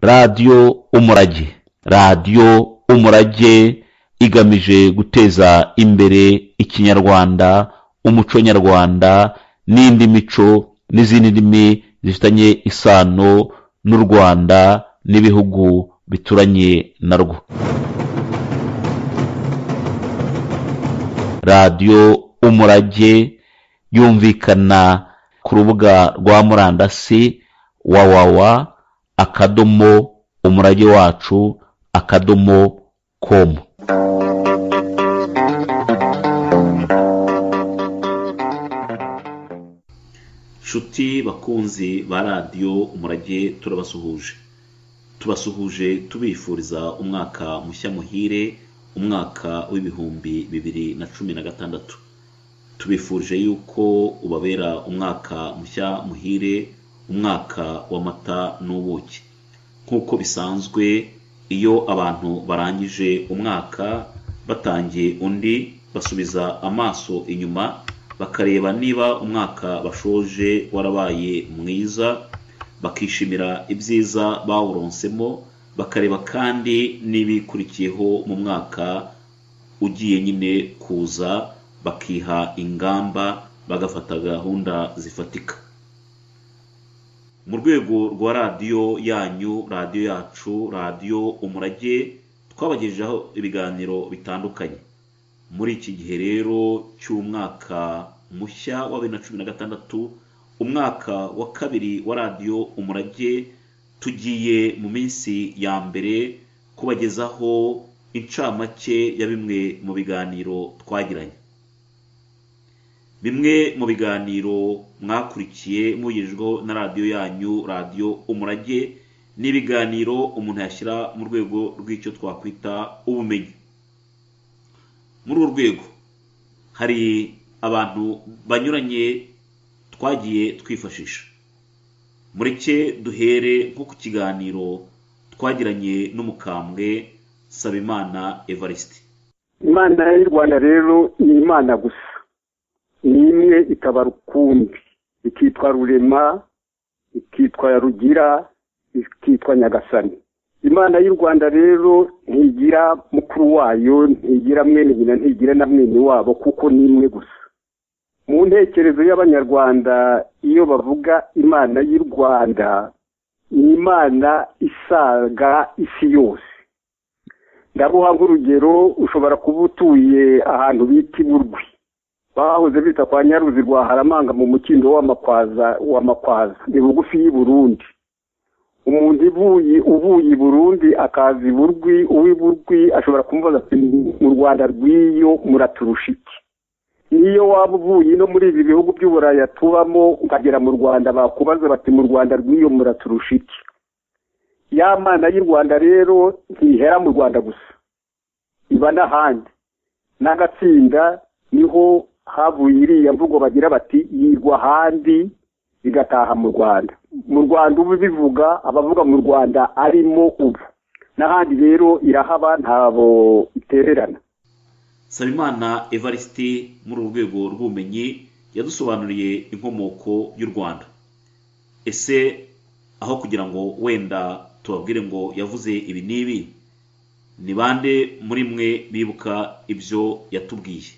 radiyo umurage radiyo umurage igamije guteza imbere ikinyarwanda umuco nyarwanda n'indi mico n'izindi ndimi zifitanye isano n'u rwanda n'ibihugu bituranye narwo radiyo umurage yumvikana ku rubuga rwa murandasi wawawa akadomo umurage wacu akadomo komu nshuti bakunzi ba radiyo umurage turabasuhuje tubasuhuje tubifuriza umwaka mushya muhire umwaka w'ibihumbi bibiri na cumi na gatandatu tubifurije yuko ubabera umwaka mushya muhire umwaka w'amata n'ubuki nk'uko bisanzwe iyo abantu barangije umwaka batangiye undi basubiza amaso inyuma bakareba niba umwaka bashoje warabaye mwiza bakishimira ibyiza bawuronsemo bakareba kandi n'ibikurikiyeho mu mwaka ugiye nyine kuza bakiha ingamba bagafata gahunda zifatika mu rwego rwa radiyo yanyu radiyo yacu radiyo umurage twabagejejeho ibiganiro bitandukanye muri iki gihe rero cy'umwaka mushya wa bibiri na cumi na gatandatu umwaka wa kabiri wa radiyo umurage tugiye mu minsi ya mbere kubagezaho incamake ya bimwe mu biganiro twagiranye bimwe mu biganiro mwakurikiye mugejejweho na radiyo yanyu radiyo umurage ni ibiganiro umuntu yashyira mu rwego rw'icyo twakwita ubumenyi muri uru rwego hari abantu banyuranye twagiye twifashisha mureke duhere nko ku kiganiro twagiranye n'umukambwe sabimana evariste imana y'u rwanda rero ni imana gusa ni imwe ikaba rukumbi ikitwa rurema ikitwa rugira ikitwa nyagasani imana y'u rwanda rero ntigira mukuru wayo ntigira mwene nyina ntigira na mwene wabo kuko ni imwe gusa mu ntekerezo y'abanyarwanda iyo bavuga imana y'u rwanda ni imana isaga isi yose ndabuha nk'urugero ushobora kuba utuye ahantu bita iburwi bahoze bita kwa nyaruzi rwa haramanga mu mukindo w'amakwaza w'amakwaza ni bugufi y'i burundi umuntu ivuye uvuye i burundi akaza iburwi uw'iburwi ashobora kumva ati mu rwanda rw'iyo muraturusha iki niyo waba uvuye no muri ibi bihugu by'uburaya tubamo ukagera mu rwanda bakubaza bati mu rwanda rw'iyo muraturusha iki ya mana y'u rwanda rero ntihera mu rwanda gusa iba n'ahandi n'agatsinda niho havuye iriya mvugo bagira bati yirwa ahandi bigataha mu rwanda mu rwanda ubu bivuga abavuga mu rwanda arimo ubu n'ahandi rero irahaba ntabo itererana sabimana evariste muri uru rwego rw'ubumenyi yadusobanuriye inkomoko y'u rwanda ese aho kugira ngo wenda tubabwire ngo yavuze ibi n'ibi ni bande muri mwe bibuka ibyo yatubwiye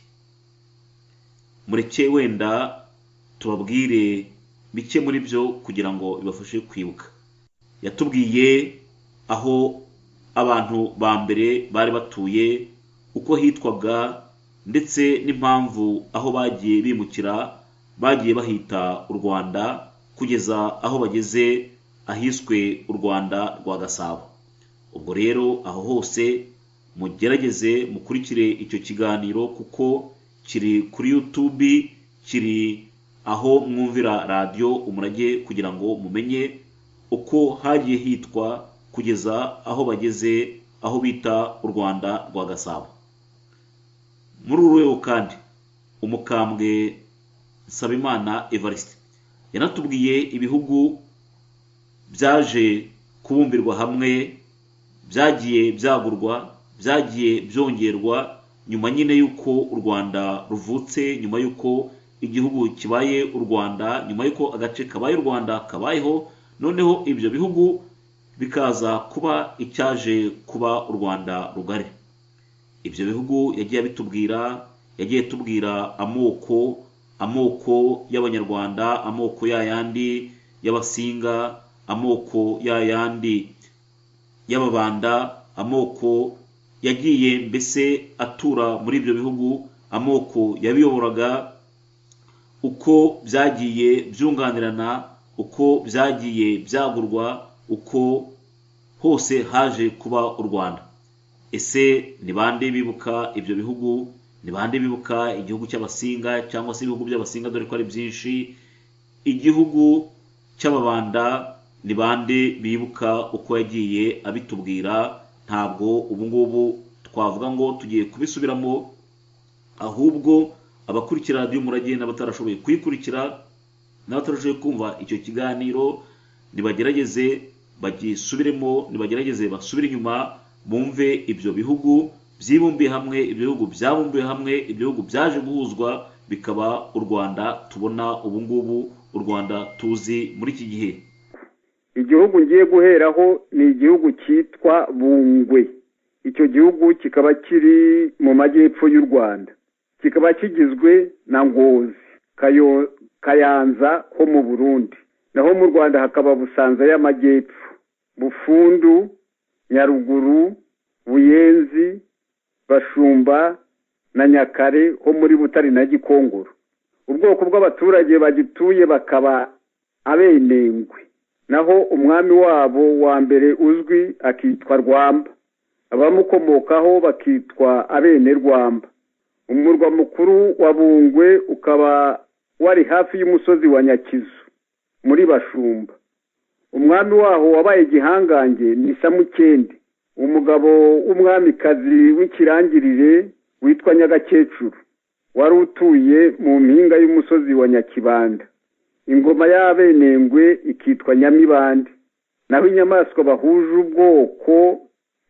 mureke wenda tubabwire bike muri byo kugira ngo bibafashe kwibuka yatubwiye aho abantu ba mbere bari batuye uko hitwaga ndetse n'impamvu aho bagiye bimukira bagiye bahita u rwanda kugeza aho bageze ahiswe u rwanda rwa gasabo ubwo rero aho hose mugerageze mukurikire icyo kiganiro kuko kiri kuri yutubi kiri aho mwumvira radiyo umurage kugira ngo mumenye uko hagiye hitwa kugeza aho bageze aho bita u rwanda rwa gasabo muri uru rwego kandi umukambwe nsabimana evariste yanatubwiye ibihugu byaje kubumbirwa hamwe byagiye byagurwa byagiye byongerwa nyuma nyine y'uko u rwanda ruvutse nyuma y'uko igihugu kibaye u rwanda nyuma y'uko agace kabaye u rwanda kabayeho noneho ibyo bihugu bikaza kuba icyaje kuba u rwanda rugari ibyo bihugu yagiye abitubwira yagiye tubwira amoko amoko y'abanyarwanda amoko yayandi y'abasinga amoko yayandi y'ababanda amoko yagiye mbese atura muri ibyo bihugu amoko yabiyoboraga uko byagiye byunganirana uko byagiye byagurwa uko hose haje kuba u rwanda ese ni bande bibuka ibyo bihugu ni bande bibuka igihugu cy'abasinga cyangwa se ibihugu by'abasinga dore ko ari byinshi igihugu cy'ababanda ni bande bibuka uko yagiye abitubwira ntabwo ubu ngubu twavuga ngo tugiye kubisubiramo ahubwo abakurikira radiyo umurage n'abatarashoboye kuyikurikira n'abatarashoboye kumva icyo kiganiro nibagerageze bagisubiremo nibagerageze basubire inyuma bumve ibyo bihugu byibumbiye hamwe ibihugu byabumbiye hamwe ibihugu byaje guhuzwa bikaba u rwanda tubona ubu ngubu u rwanda tuzi muri iki gihe igihugu ngiye guheraho ni igihugu cyitwa bungwe icyo gihugu kikaba kiri mu majyepfo y'u rwanda kikaba kigizwe na ngozi kayanza ho mu burundi naho mu rwanda hakaba busanza y'amajyepfo bufundu nyaruguru buyenzi bashumba na nyakare ho muri butare na gikongoro ubwoko bw'abaturage bagituye bakaba abenengwe naho umwami wabo wa mbere uzwi akitwa rwamba abamukomokaho bakitwa abenerwamba umurwa mukuru wa bungwe ukaba wari hafi y'umusozi wa nyakizu muri bashumba umwami waho wabaye igihangange ni samukende umugabo w'umwamikazi w'ikirangirire witwa nyagakecuru wari utuye mu mpinga y'umusozi wa nyakibanda ingoma y'abenengwe ikitwa nyamibande naho inyamaswa bahuje ubwoko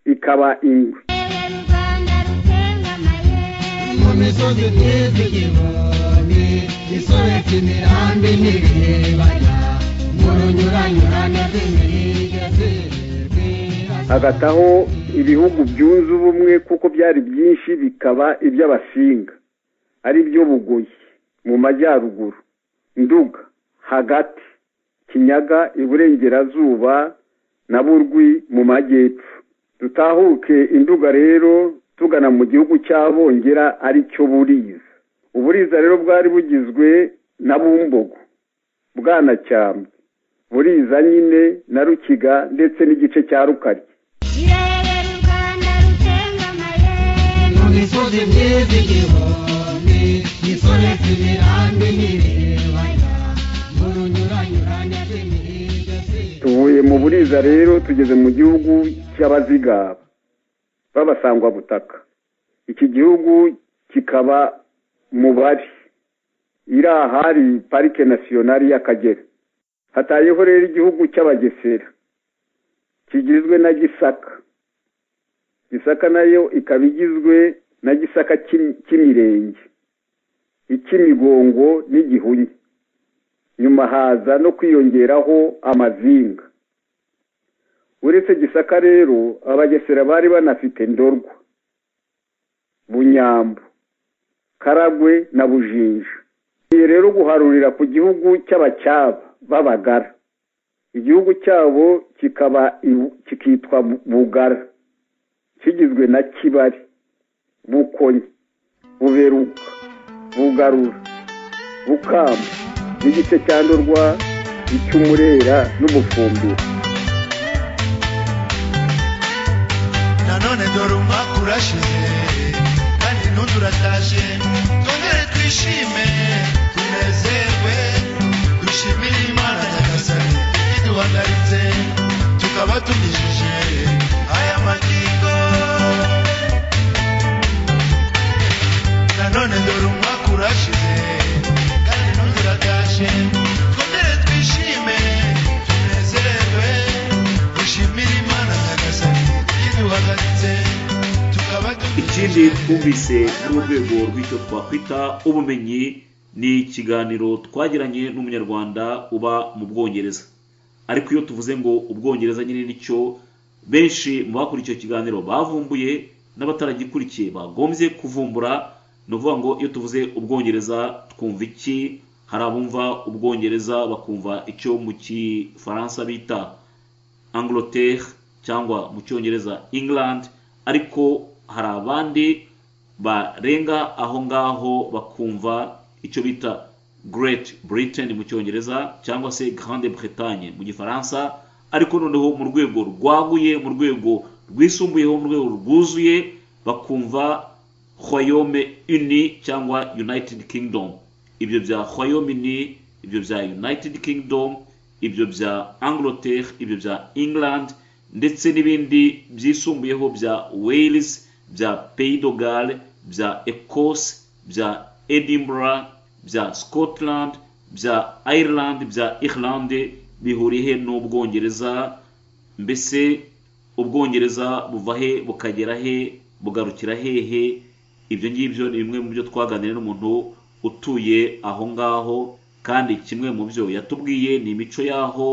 ikaba ingwe mu misozi myiza igihumbi isobetse imirambi n'ibiyebanya mu runyuranyurane rw'imirire hagataho ibihugu byunze ubumwe kuko byari byinshi bikaba iby'abasinga ari byo bugoyi mu majyaruguru nduga hagati kinyaga iburengerazuba na burwi mu majyepfo dutahuke induga rero tugana mu gihugu cy'abongera ari cyo buriza uburiza rero bwari bugizwe na bumbogo bwanacyambwe buriza nyine na rukiga ndetse n'igice cya rukari mu misozi myiza igihumbi isobetse imirambi n'ibirebana mu runyuranyurane rw'imirire tuvuye mu buriza rero tugeze mu gihugu cy'abazigaba b'abasangwabutaka iki gihugu kikaba mu bari iri ahari parike nasiyonari y'akagera hatayeho rero igihugu cy'abagesera kigizwe na gisaka gisaka nayo ikaba igizwe na gisaka cy'imi- cy'imirenge icy'imigongo n'igihunya nyuma haza no kwiyongeraho amazinga uretse gisaka rero abagesera bari banafite ndorwa bunyambo karagwe na bujinja igiye rero guharurira ku gihugu cy'abacyaba b'abagara igihugu cyabo kikaba ibu- kikitwa Bu- bugara kigizwe na kibari bukonyi buberuka bugarura bukamba n'igice cya ndorwa icy'umurera n'umufumbira nanone dore umwaka urashize kandi n'undi urataje twongere twishime tunezerwe dushimire imana nyagasani iduhagaritse tukaba tugejeje aya magingo nanone dore umwaka urashize kandi n'undi urataje twongere twishime tunezerwe dushimire imana nyagasani iduhagaritse tukaba tugejeje ikindi twumvise muri urwo rwego rw'icyo twakwita ubumenyi ni ikiganiro twagiranye n'umunyarwanda uba mu bwongereza ariko iyo tuvuze ngo ubwongereza nyine nicyo benshi mu bakuriye icyo kiganiro bavumbuye n'abataragikurikiye bagombye kuvumbura ni ukuvuga ngo iyo tuvuze ubwongereza twumva iki hari abumva ubwongereza bakumva icyo mu gifaransa bita angleterre cyangwa mu cyongereza england ariko hari abandi barenga aho ngaho bakumva icyo bita great britain mu cyongereza cyangwa se grande bretagne mu gifaransa ariko noneho mu rwego rwaguye mu rwego rwisumbuyeho mu rwego rwuzuye bakumva royaume uni cyangwa united kingdom ibyo bya royaume uni ibyo bya united kingdom ibyo bya angleterre ibyo bya england ndetse n'ibindi byisumbuyeho bya wales bya pays de galles bya ecosse bya edinburgh bya scotland bya ireland bya irlande bihuriye he n'ubwongereza mbese ubwongereza buva he bukagera he bugarukira hehe ibyo ngibyo ni bimwe mu byo twaganiriye n'umuntu utuye aho ngaho kandi kimwe mu byo yatubwiye ni imico y'aho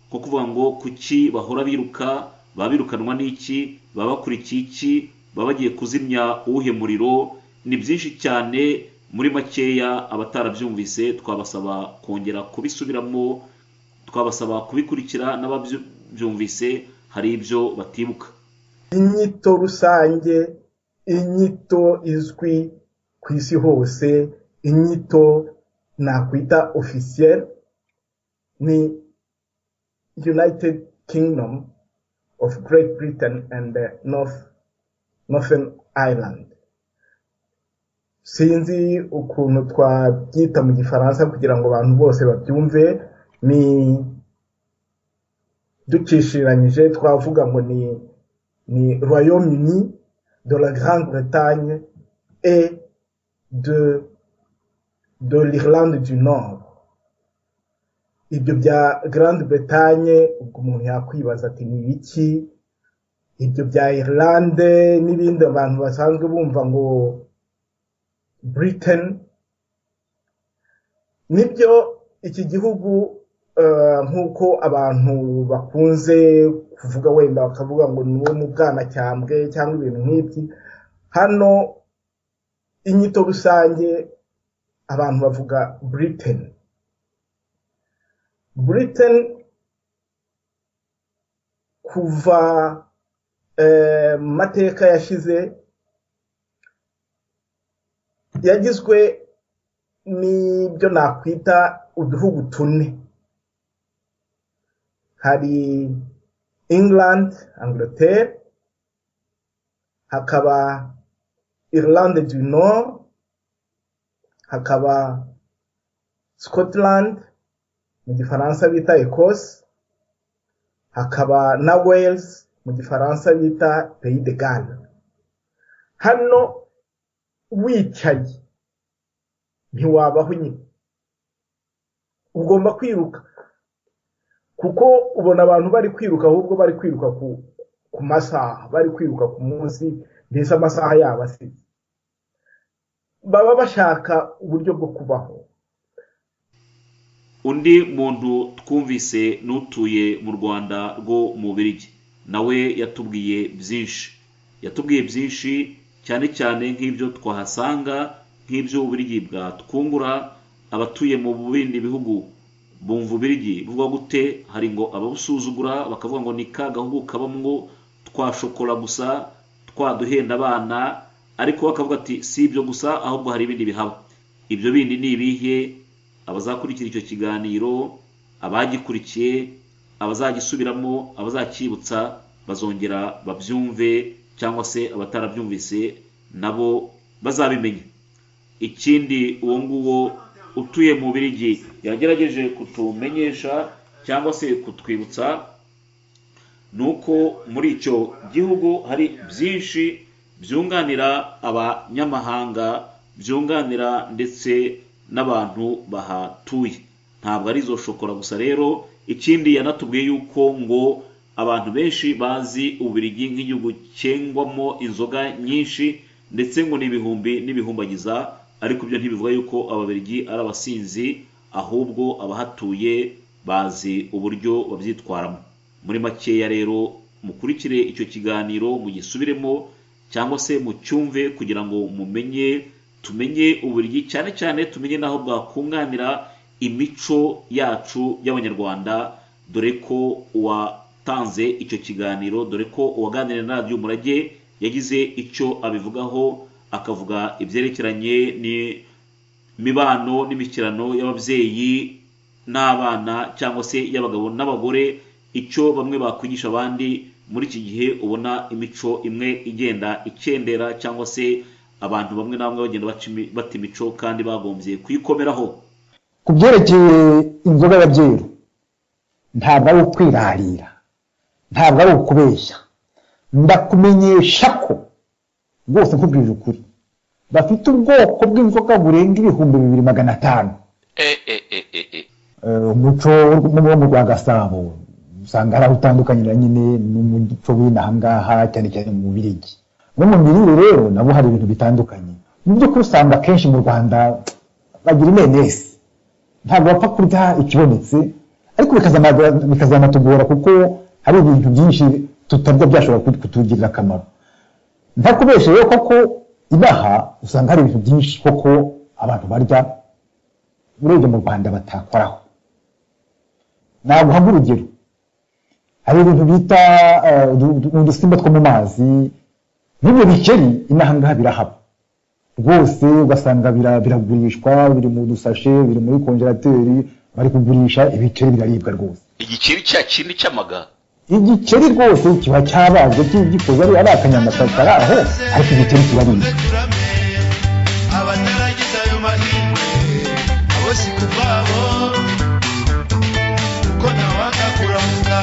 nko kuvuga ngo kuki bahora biruka baba birukanwa n'iki baba bakurikiye iki baba bagiye kuzimya uwuhe muriro ni byinshi cyane muri makeya abatarabyumvise twabasaba kongera kubisubiramo twabasaba kubikurikira n'ababyumvise hari ibyo batibuka inyito rusange inyito izwi ku isi hose inyito nakwita ofisiyeri ni united kingdom of great britain and eh, north northern ireland sinzi ukuntu twabyita mu gifaransa kugira ngo abantu bose babyumve ni dukishiranyije twavuga ngo ni ni royaume uni de la grande bretagne et de de l'irlande du nord ibyo bya grande bretagne ubwo umuntu yakwibaza ati ni ibiki ibyo bya irlande n'ibindi abantu basanzwe bumva ngo britain nibyo iki gihugu eh, nk'uko abantu bakunze kuvuga wenda bakavuga ngo ni wo mu bwanacyambwe cyangwa ibintu nk'ibyi hano inyito rusange abantu bavuga britain britain kuva eh, mu mateka yashize yagizwe n'ibyo nakwita uduhugu tune hari england angleterre hakaba irlande du nord hakaba scotland mu gifaransa bita ecosse hakaba na wales mu gifaransa bita pays de galles hano wicaye ntiwabaho nyine ugomba kwiruka kuko ubona abantu bari kwiruka ahubwo bari kwiruka ku ku masaha bari kwiruka ku munsi mbese amasaha yabo asize baba bashaka uburyo bwo kubaho undi muntu twumvise n'utuye mu rwanda rwo mu biryo nawe yatubwiye byinshi yatubwiye byinshi cyane cyane nk'ibyo twahasanga nk'ibyo uburigi bwatwungura abatuye mu bindi bihugu bumva ubirigi buvuga gute hari ngo ababusuzugura bakavuga ngo ni ka gahugu kabamwo twa shokora gusa twaduhenda abana ariko bakavuga ati si ibyo gusa ahubwo hari ibindi bihaba ibyo bindi ni ibihe abazakurikira icyo kiganiro abagikurikiye abazagisubiramo abazacyibutsa bazongera babyumve cyangwa se abatarabyumvise nabo bazabimenye ikindi uwo nguwo utuye mu birigi yagerageje kutumenyesha cyangwa se kutwibutsa ni uko muri icyo gihugu hari byinshi byunganira abanyamahanga byunganira ndetse n'abantu bahatuye ntabwo ari izo shokora gusa rero ikindi yanatubwiye yuko ngo abantu benshi bazi ububirigi nk'igihugu cyengwamo inzoga nyinshi ndetse ngo n'ibihumbi n'ibihumbagiza ariko ibyo ntibivuga yuko ababirigi ari abasinzi ahubwo abahatuye bazi uburyo babyitwaramo muri makeya rero mukurikire icyo kiganiro mugisubiremo cyangwa se mucyumve kugira ngo mumenye tumenye uburigi cyane cyane tumenye n'aho bwakunganira imico yacu y'abanyarwanda dore ko uwatanze icyo kiganiro dore ko uwaganiriye na radiyo umurage yagize icyo abivugaho akavuga ibyerekeranye n'imibano n'imishyikirano y'ababyeyi n'abana cyangwa se y'abagabo n'abagore icyo bamwe bakwigisha abandi muri iki gihe ubona imico imwe igenda ikendera cyangwa se abantu bamwe na bamwe bagenda baca imi- bata imico kandi bagombye kuyikomeraho ku byerekeye inzoga y'ababyeyi ntabwo ari ukwirarira ntabwo ari ukubeshya ndakumenyesha ko rwose nkubwije ukuri bafite ubwoko bw'inzoga burenga ibihumbi bibiri magana atanu eh eh eh eh eh Eh, umuco wo mu rwa gasabo usanga hari aho utandukanye na nyine n'umuco w'inaha ngaha cyane cyane mu birigi no mu mirire rero nabo hari ibintu bitandukanye mu by'ukuri usanga akenshi mu rwanda bagira imenesi ntabwo bapfa kurya ikibonetse ariko bikazanaga- bikazanatugora kuko hari ibintu byinshi tutarya byashobora kut- kutugirira akamaro ntakubeshe rero koko inaha usanga hari ibintu byinshi koko abantu barya urebye mu rwanda batakoraho naguha nk'urugero hari ibintu bita eh, udu- udu- udusimba two mu mazi n'ibyo bikeri inaha ngaha birahaba rwose ugasanga bira- biragurishwa biri mu dusashe biri muri konjerateri bari kugurisha ibikeri biraribwa rwose igikeri cya kindi cy'amaga igikeri rwose kiba cyabazwe ki- gikoze ari ari akanyamasaka kari aho ariko igikeri kibaribwa turame abataragize ayo mahirwe abo si kubabo kuko nawaga kuramuka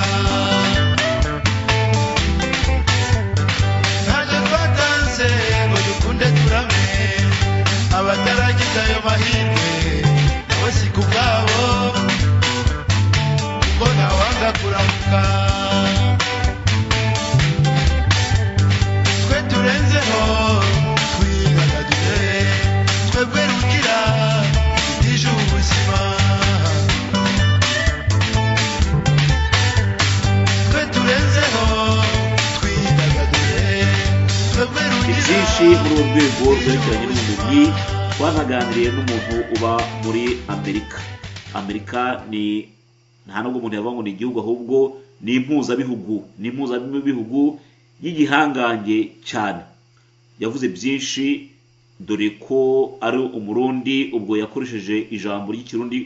ntacyo twatanze ngo dukunde turame abataragize ayo mahirwe abo si kubwabo kuko nawaga kuramuka twe turenzeho twidagadure twebwe rugira idije ubuzima twe turenzeho twidagadure twebwe rugira ibyinshi muri uru rwego rwerekeranye n'ubumenyi twanaganiriye n'umuntu uba muri amerika amerika ni nta nubwo umuntu yavuga ngo ni igihugu ahubwo ni impuzabihugu ni impuzabihugu y'igihangange cyane yavuze byinshi dore ko ari umurundi ubwo yakoresheje ijambo ry'ikirundi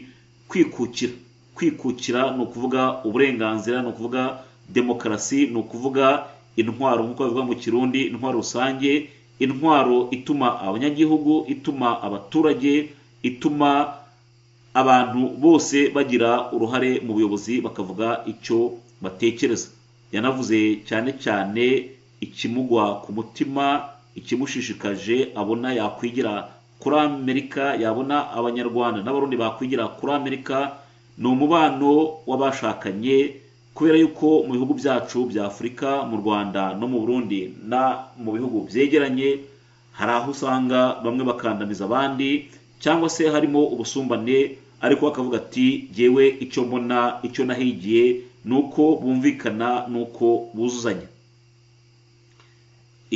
kwikukira kwikukira ni ukuvuga uburenganzira ni ukuvuga demokarasi ni ukuvuga intwaro nk'uko bivuga mu kirundi intwaro rusange intwaro ituma abanyagihugu ituma abaturage ituma abantu bose bagira uruhare mu buyobozi bakavuga icyo batekereza yanavuze cyane cyane ikimugwa ku mutima ikimushishikaje abona yakwigira kuri amerika yabona abanyarwanda n'abarundi bakwigira kuri amerika ni umubano w'abashakanye kubera yuko mu bihugu byacu bya afurika mu rwanda no mu burundi na mu bihugu byegeranye hari aho usanga bamwe bakandamiza abandi cyangwa se harimo ubusumbane ariko bakavuga ati jyewe icyo mbona icyo nahigiye ni uko bumvikana ni uko buzuzanya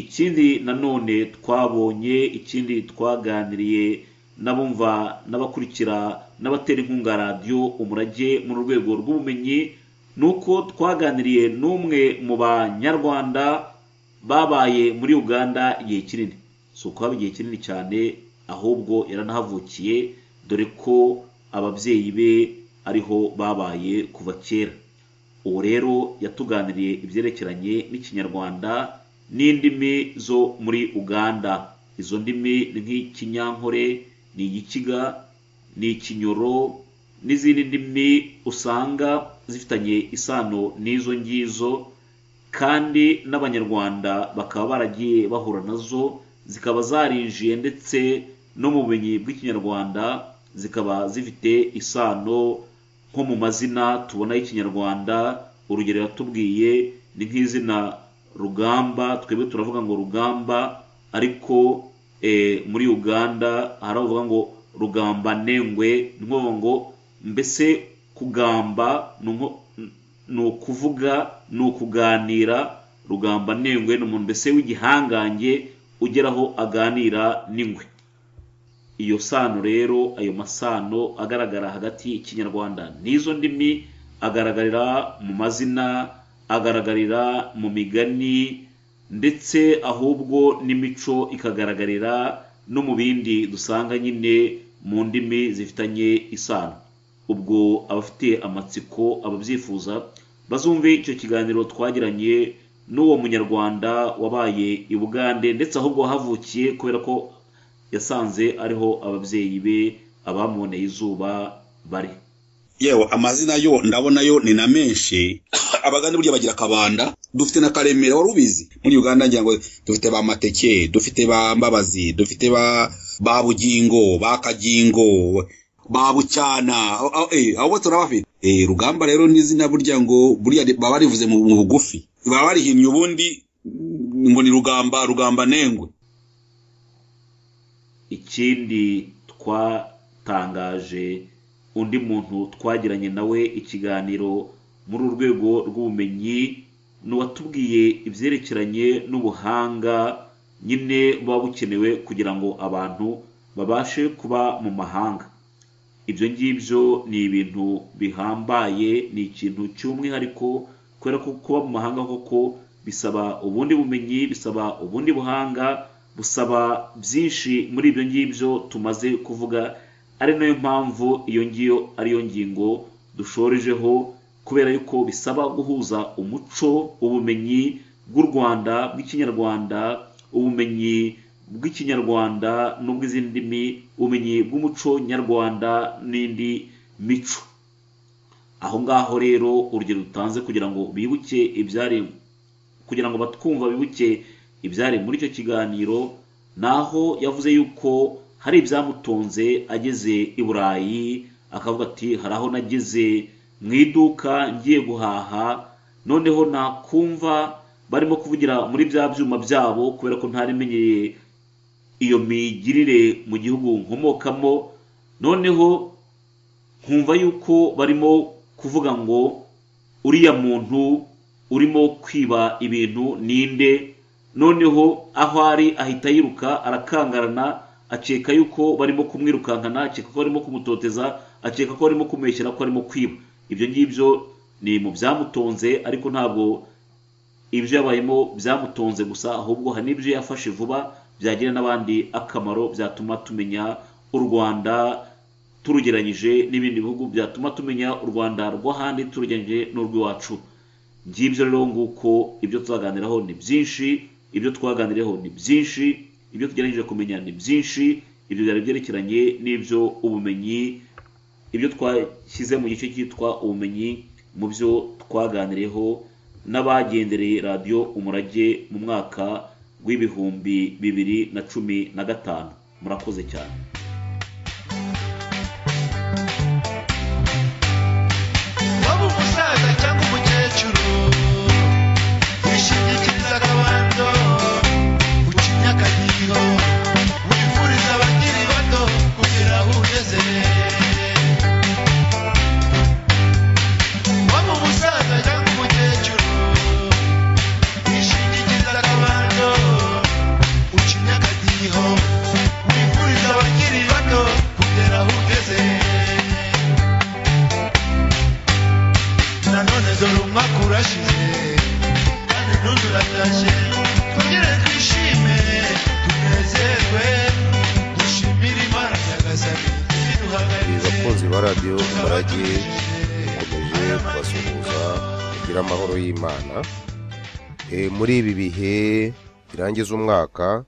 ikindi nanone twabonye ikindi twaganiriye n'abumva n'abakurikira n'abatera inkunga radiyo umurage mu rwego rw'ubumenyi ni uko twaganiriye n'umwe mu banyarwanda babaye muri uganda igihe kinini si ukuhaba igihe kinini cyane ahubwo yaranahavukiye dore ko ababyeyi be ariho babaye kuva kera ubu rero yatuganiriye ibyerekeranye n'ikinyarwanda n'indimi zo muri uganda izo ndimi ni nk'ikinyankore ni igikiga ni ikinyoro n'izindi ndimi usanga zifitanye isano n'izo ngizo kandi n'abanyarwanda bakaba baragiye bahura nazo zikaba zarinjiye ndetse no mu bumenyi bw'ikinyarwanda zikaba zifite isano nko mu mazina tubona y'ikinyarwanda urugero yatubwiye ni nk'izina rugamba twebwe turavuga ngo rugamba ariko eh, muri uganda hari abavuga ngo rugamba nengwe ni nko kuvuga ngo mbese kugamba ni nko ni ukuvuga ni ukuganira rugamba nengwe ni umuntu mbese w'igihangange ugeraho aganira n'ingwe iyo sano rero ayo masano agaragara hagati y'ikinyarwanda n'izo ndimi agaragarira mu mazina agaragarira mu migani ndetse ahubwo n'imico ikagaragarira no mu bindi dusanga nyine mu ndimi zifitanye isano ubwo abafite amatsiko ababyifuza bazumve icyo kiganiro twagiranye n'uwo munyarwanda wabaye i bugande ndetse ahubwo havukiye kubera ko yasanze ariho ababyeyi be abamuboneye izuba bari yewe amazina yo ndabona yo ni na menshi abaganda burya bagira akabanda dufite na karemera wari ubizi muri uganda ngira ngo dufite ba mateke dufite ba mbabazi dufite ba ba bugingo ba kagingo ba bucyana Aho- aho- eh, abo bose turabafite Eh, rugamba rero ni izina burya ngo burya ri- baba barivuze mu mu bugufi baba barihinnye ubundi mm, ngo ni rugamba rugamba nengwe ikindi twatangaje undi muntu twagiranye nawe ikiganiro muri urwego rw'ubumenyi ni uwatubwiye ibyerekeranye n'ubuhanga nyine buba bukenewe kugira ngo abantu babashe kuba mu mahanga ibyo ngibyo ni ibintu bihambaye ni ikintu cy'umwihariko kubera ko kuba mu mahanga koko bisaba ubundi bumenyi bisaba ubundi buhanga busaba byinshi muri ibyo ngibyo tumaze kuvuga ari nayo mpamvu iyo ngiyo ariyo ngingo dushorejeho kubera yuko bisaba guhuza umuco ubumenyi bw'u rwanda bw'ikinyarwanda ubumenyi bw'ikinyarwanda n'ubw'izindi ndimi ubumenyi bw'umuco nyarwanda n'indi mico aho ngaho rero urugero dutanze kugira ngo bibuke ibyari kugira ngo batwumva bibuke ibyari muri icyo kiganiro ni aho yavuze yuko hari ibyamutunze ageze i burayi akavuga ati hari aho nageze mu iduka ngiye guhaha noneho nakumva barimo kuvugira muri bya byuma byabo kubera ko ntarimenyeye iyo migirire mu gihugu nkomokamo noneho nkumva yuko barimo kuvuga ngo uriya muntu urimo kwiba ibintu ninde noneho aho ari ahita yiruka arakangarana akeka yuko barimo kumwirukankana akeka ko barimo kumutoteza akeka ko barimo kumeshyera ko arimo kwiba ibyo ngibyo ni mu byamutonze ariko ntabwo ibyo yabayemo byamutonze gusa ahubwo hari n'ibyo yafashe vuba byagirira n'abandi akamaro byatuma tumenya u rwanda turugeranyije n'ibindi bihugu byatuma tumenya u rwanda rw'ahandi turugeranyije n'urw'iwacu ngibyo rero nguko ibyo tuzaganiraho ni byinshi ibyo twaganiriyeho ni byinshi ibyo tugeragejwe kumenya ni byinshi ibyo byari byerekeranye n'ibyo ubumenyi ibyo twashyize mu gice cyitwa ubumenyi mu byo twaganiriyeho n'abagendereye radiyo umurage mu mwaka w'ibihumbi bibiri na cumi na gatanu murakoze cyane waba umusaza cyangwa umukecuru wishingikiriza akabando uca imyaka nyiyo wifuriza abakiri bato kugira aho ugeze waba umusaza cyangwa umukecuru wishingikiriza akabando uca imyaka nyiyo wifuriza abakiri bato kugira aho ugeze nanone dore umwaka urashize kandi n'undi uratashye twongere twishime tunezerwe dushimire imana nyagasani bakunzi ibiduhagaritse ba radiyo umurage dukomeje kubasuhuza kugira amahoro y'imana Eh, muri ibi bihe birangiza umwaka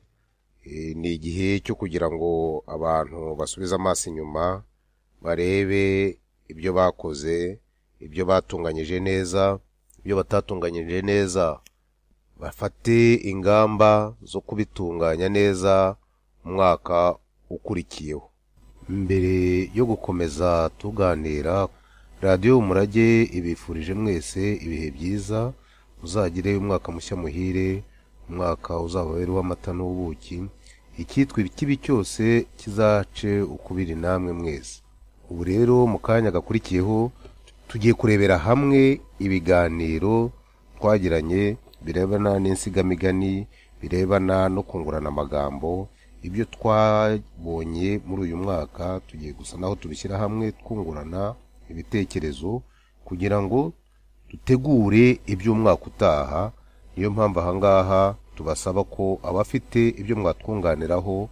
eh, ni igihe cyo kugira ngo abantu basubize amaso inyuma barebe ibyo bakoze ibyo batunganyije neza ibyo batatunganyije neza bafate ingamba zo kubitunganya neza umwaka ukurikiyeho mbere yo gukomeza tuganira radiyo umurage ibifurije mwese ibihe byiza muzagire umwaka mushya muhire umwaka uzaba wera uw'amata n'ubuki icyitwa ikibi cyose kizace ukubiri namwe mwese ubu rero mu kanya gakurikiyeho tugiye kurebera hamwe ibiganiro twagiranye birebana n'insigamigani birebana no kungurana amagambo ibyo twabonye muri uyu mwaka tugiye gusa naho tubishyira hamwe twungurana ibitekerezo kugira ngo dutegure iby'umwaka utaha niyo mpamvu ahangaha tubasaba ko abafite ibyo mwatwunganiraho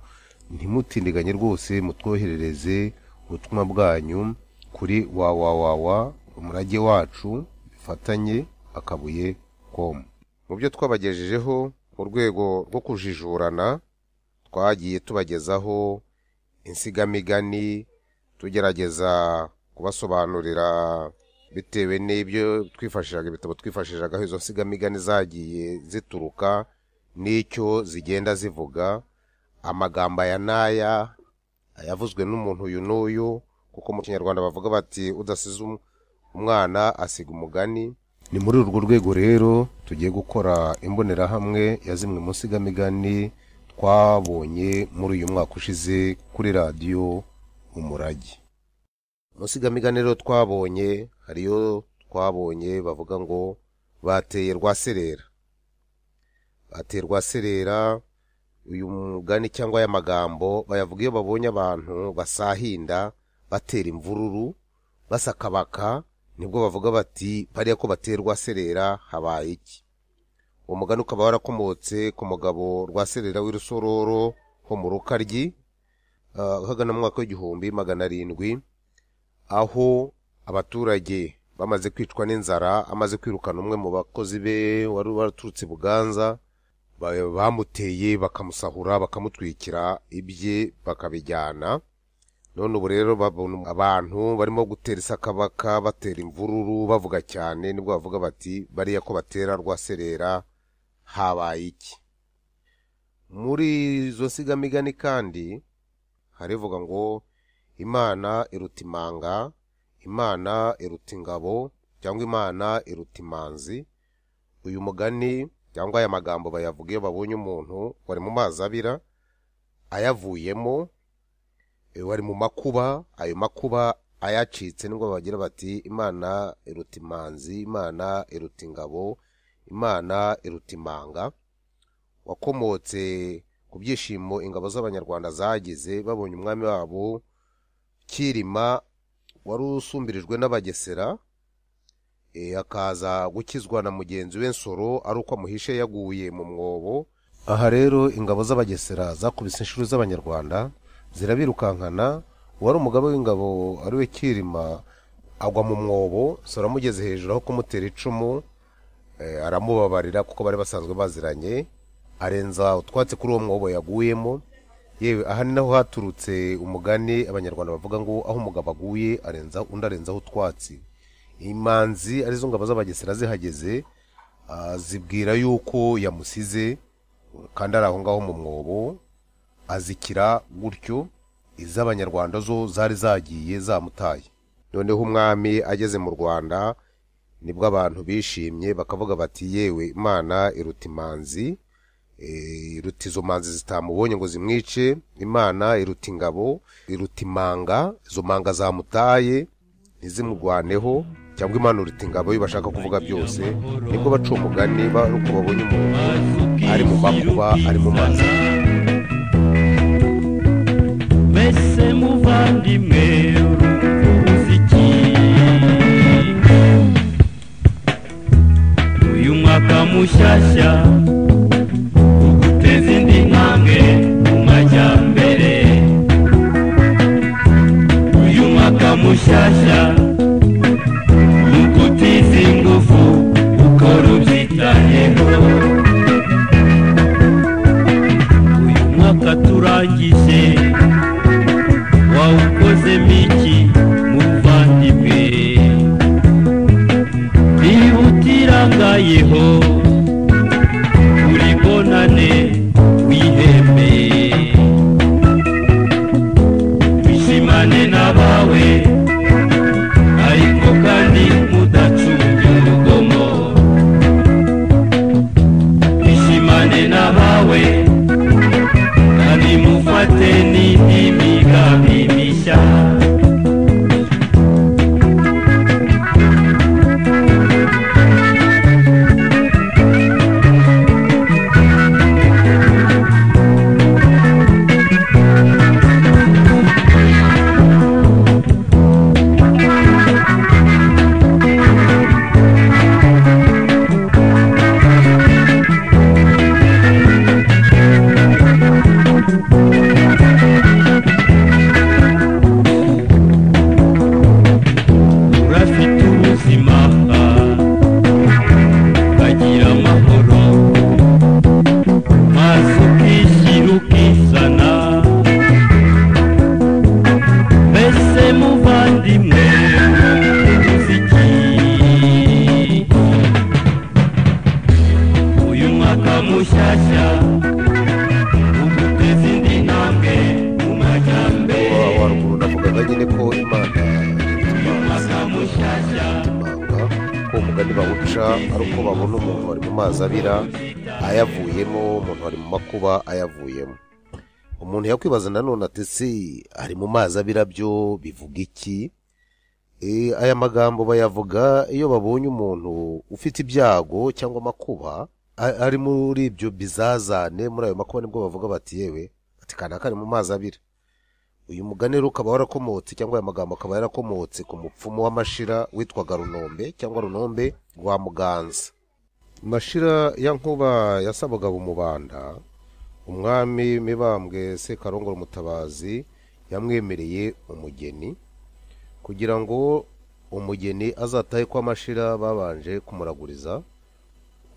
ntimutindiganye rwose mutwoherereze ubutumwa bwanyu kuri wawawawa umurage wacu bifatanye akabuye com mu byo twabagejejeho mu rwego rwo kujijurana twagiye tubagezaho insigamigani tugerageza kubasobanurira bitewe n'ibyo twifashishaga ibitabo twifashishaga aho izo nsigamigani zagiye zituruka n'icyo zigenda zivuga amagambo aya n'aya ayavuzwe n'umuntu uyu n'uyu kuko mu kinyarwanda bavuga bati udasize um- umwana asiga umugani ni muri urwo rwego rero tugiye gukora imbonerahamwe ya zimwe mu nsigamigani twabonye muri uyu mwaka ushize kuri radiyo umurage insigamigani rero twabonye hariyo twabonye bavuga ngo bateye rwaserera bateye rwaserera uyu mugani cyangwa aya magambo bayavuga iyo babonye abantu basahinda batera imvururu basakabaka nibwo bavuga bati bariya ko bateye rwaserera habaye iki uwo mugani ukaba warakomotse ku mugabo rwaserera w'irusororo ho mu rukaryi ah, uhagana mu mwaka w'igihumbi magana arindwi aho abaturage bamaze kwicwa n'inzara amaze kwirukana umwe mu bakozi be wari waraturutse i buganza ba- bamuteye bakamusahura bakamutwikira ibye bakabijyana none ubu rero babona abantu barimo gutera isakabaka batera imvururu bavuga cyane nibwo bavuga bati bariya ko batera rwaserera habaye iki muri izo nsigamigani kandi harivuga ngo imana iruta imanga imana iruta ingabo cyangwa imana iruta imanzi uyu mugani cyangwa aya magambo bayavuga iyo babonye umuntu wari mu mazi abira ayavuyemo Eh, wari mu makuba ayo makuba ayacitse nibwo bagira bati imana iruta imanzi imana iruta ingabo imana iruta imanga wakomotse ku byishimo ingabo z'abanyarwanda zagize babonye umwami wabo kirima wari usumbirijwe n'abagesera eh, akaza gukizwa na mugenzi we nsoro ari uko amuhishe yaguye mu mwobo aha rero ingabo z'abagesera zakubise inshuro z'abanyarwanda zirabirukankana uwari umugabo w'ingabo ari we kirima agwa mu mwobo sora amugeze hejuru aho kumutera icumu eh, aramubabarira kuko bari basanzwe baziranye arenza utwatsi kuri uwo mwobo yaguyemo yewe aha ni naho haturutse umugani abanyarwanda bavuga ngo aho umugabo aguye arenza undi arenzaho utwatsi imanzi arizo ngabo z'abagesera zihageze ah, zibwira yuko yamusize kandi ari aho ngaho mu mwobo azikira gutyo iz'abanyarwanda zo zari zagiye zamutaye noneho umwami ageze mu rwanda nibwo abantu bishimye bakavuga bati yewe imana iruta imanzi eh, iruta izo manzi zitamubonye ngo zimwice imana iruta ingabo iruta imanga izo manga zamutaye ntizimurwaneho cyangwa imana iruta ingabo iyo bashaka kuvuga byose nibwo baca umugani baruko babonye umuntu ari mu makuba ari mu mazi mbese muvandimwe urukuzi iki uyu mwaka mushyashya uguteza indi ntambwe mu majyambere uyu mwaka mushyashya ni ugutiza ingufu ukora ubyitayeho uyu mwaka turangije wawukozemo iki muvandimwe bihutirangayeho uri bonane wiheme wishimane n'abawe ariko kandi mudacunge urugomo wishimane n'abawe kandi ko umugani bawuca ari uko babona umuntu wari mu mazi abira ayavuyemo umuntu wari mu makuba ayavuyemo umuntu yakwibaza nanone ati se ari mu mazi abira byo bivuga iki Eh, aya magambo bayavuga iyo babonye umuntu ufite ibyago cyangwa amakuba a- ari muri ibyo bizazane muri ayo makuba nibwo bavuga bati yewe ati kanaka ari mu mazi abira uyu mugani rero ukaba warakomotse cyangwa aya magambo akaba yarakomotse ku mupfumu w'amashira witwaga runombe cyangwa runombe rwa muganza mashira ya nkuba yasabaga bumubanda umwami mibambwe sekarongoro umutabazi yamwemereye umugeni kugira ngo umugeni azatahe ko amashira babanje kumuraguriza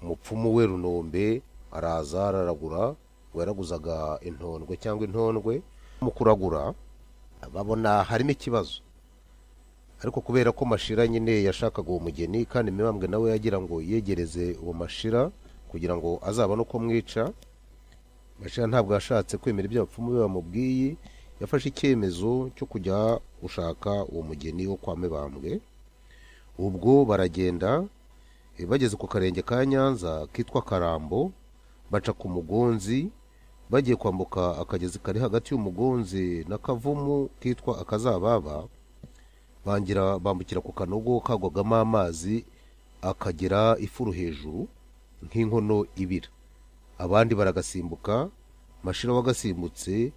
umupfumu we runombe araza araragura waraguzaga intondwe cyangwa intondwe mu kuragura babona harimo ikibazo ariko kubera ko mashira nyine yashakaga uwo mugeni kandi mibambwe nawe yagira ngo yegereze uwo mashira kugira ngo azabone uko mwica mashira ntabwo yashatse kwemera ibyo abapfumu be bamubwiye yafashe icyemezo cyo kujya gushaka uwo mugeni wo kwa mibambwe ubwo baragenda eh, bageze ku karenge ka nyanza kitwa karambo baca ku mugonzi bagiye kwambuka akagezi kari hagati y'umugonzi n'akavumu kitwa akazababa bangira bambukira ku kanogo kagwagamo amazi akagira ifuru hejuru nk'inkono ibira abandi baragasimbuka mashira wagasimbutse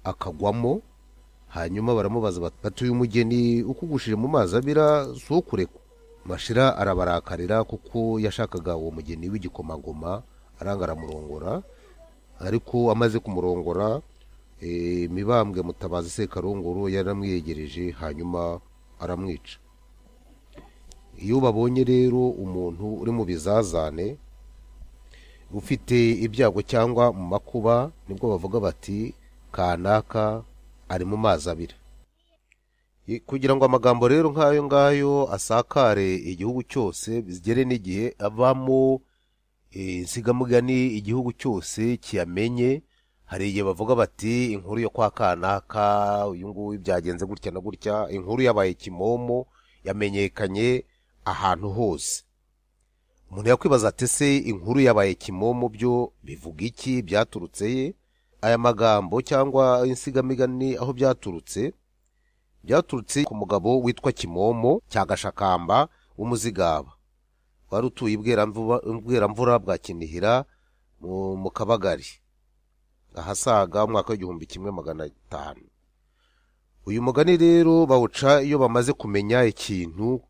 akagwamo hanyuma baramubaza bati "Bati uyu mugeni ukugushije mu mazi abira si ukurekwa mashira arabarakarira kuko yashakaga uwo mugeni w'igikomangoma aranga aramurongora ariko amaze kumurongora eh, mibambwe mutabazi sekarongoro yaramwiyegereje hanyuma aramwica iyo babonye rero umuntu uri mu bizazane ufite ibyago cyangwa mu makuba nibwo bavuga bati kanaka ari mu mazi abira I- kugira ngo amagambo rero nk'ayo ngayo asakare igihugu cyose bigere n'igihe abamo eh, insigamugani igihugu cyose kiyamenye hari igihe bavuga bati inkuru yo kwa kanaka uyu nguyu byagenze gutya na gutya inkuru yabaye kimomo yamenyekanye ahantu hose umuntu yakwibaza ati se inkuru yabaye kimomo byo bivuga iki byaturutse ye aya magambo cyangwa insigamigani aho byaturutse byaturutse ku mugabo witwa kimomo cya gashakamba w'umuzigaba wari utuye i Bweramvuba- bweramvura bwa kinihira mu- mu kabagari ahasaga umwaka w'igihumbi kimwe magana atanu uyu mugani rero bawuca iyo bamaze kumenya ikintu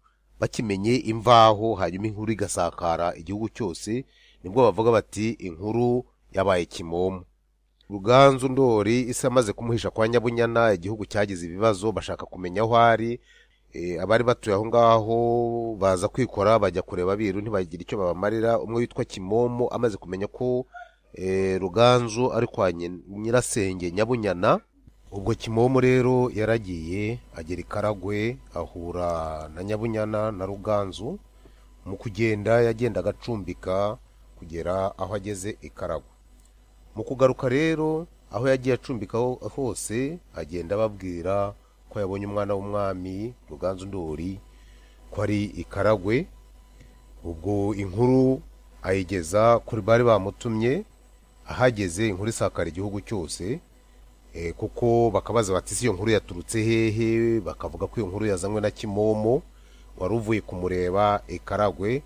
bakimenye imvaho hanyuma inkuru igasakara igihugu cyose nibwo bavuga bati inkuru yabaye kimomo ruganzu ndori isa amaze kumuhisha kwa nyabunyana igihugu cyagize ibibazo bashaka kumenya aho ari Eh, abari batuye aho ngaho baza kwikora bajya kureba abiru ntibagira icyo babamarira umwe witwa kimomo amaze kumenya ko eh, ruganzu ari kwa nyi- nyirasenge nyabunyana ubwo kimomo rero yaragiye agera i karagwe ahura na nyabunyana na ruganzu mu kugenda yagendaga acumbika kugera aho ageze i karagwe mu kugaruka rero aho yagiye acumbika ho- hose agenda ababwira ko yabonye umwana w'umwami ruganzu ndori ko ari i karagwe ubwo inkuru ayigeza kuri bari bamutumye ahageze inkuru isakara igihugu cyose Eh, kuko bakabaza bati "Ese iyo nkuru yaturutse hehe bakavuga ko iyo nkuru yazanywe na kimomo wari uvuye kumureba ikaragwe